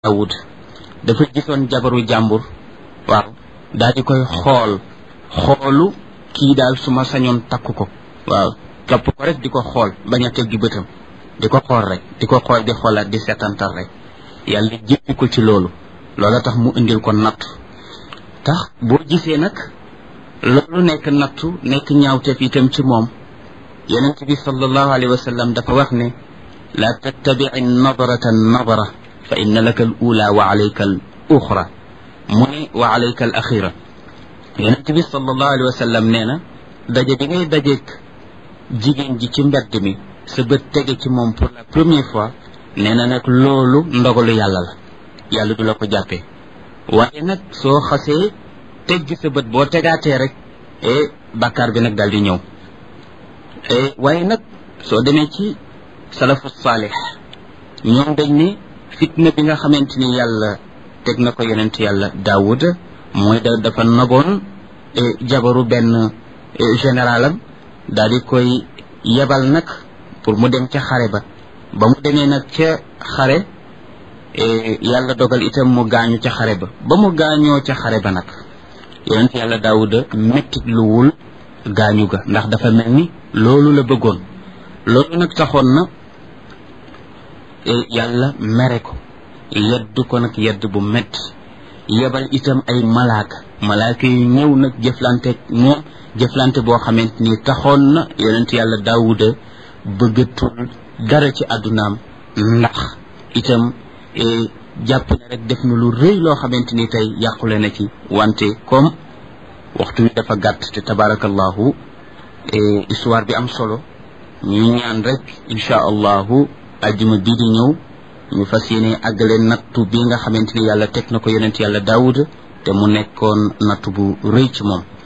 Daawud dafa gisoon jabaru jàmbur waaw daal di koy xool xoolu kii daal su ma sañoon takk ko waaw topp ko rek di ko xool bañ a teggi bëtam di ko xool rek di ko xool di xoolaat di setantal rek yàlla jéppi ko ci loolu loola tax mu indil ko natt tax boo gisee nag loolu nekk nattu nekk ñaawteef itam ci moom yonent bi sallallahu alayhi wa sallam dafa wax ne laa tattabici nadrata nadra fa inna laka al ula wa alayka al uxra mu ne wa alayka al axira yonent bi sallallahu alayhi wa sallam nee na daje bi ngay dajeeg jigéen ji ci mbedd mi sa bët tege ci moom pour la première fois nee na nag loolu ndogalu yàlla la yàlla du la ko jàppee waaye nag soo xasee tegg sa bët boo tegaatee rek e bàkkaar bi nag daal di ñëw waaye nag soo demee ci salafu saalix ñoom dañ ne fitna bi nga xamante ni yàlla teg na ko yonent yàlla daawud mooy da dafa naboon jabaru benn généralam daal di koy yebal nag pour mu dem ca xare ba ba mu demee nag ca xare yàlla dogal itam mu gaañu ca xare ba ba mu gaañoo ca xare ba nag yonent yàlla daawuda mettit luwul gaañu ga ndax dafa mel ni loolu la bëggoon loolu nag taxoon na yàlla mere ko yedd ko nag yedd bu metti yebal itam ay malaaka malaaka yu ñëw nag jëflante moom jëflante boo xamante ni taxoon na yonent yàlla daawuda bëggatul dara ci àddunaam ndax itam jàpp ne rek def na lu rëy loo xamante ni tey yàqule na ci wante comme waxtu wi dafa gàtt te tabarakallahu histoire bi am solo ñuy ñaan rek insha allahu ajjuma bii di ñëw ñu fas yéene àggale nattu bi nga xamante ni yàlla teg na ko yonent yàlla daawuda te mu nekkoon nattu bu rëy ci moom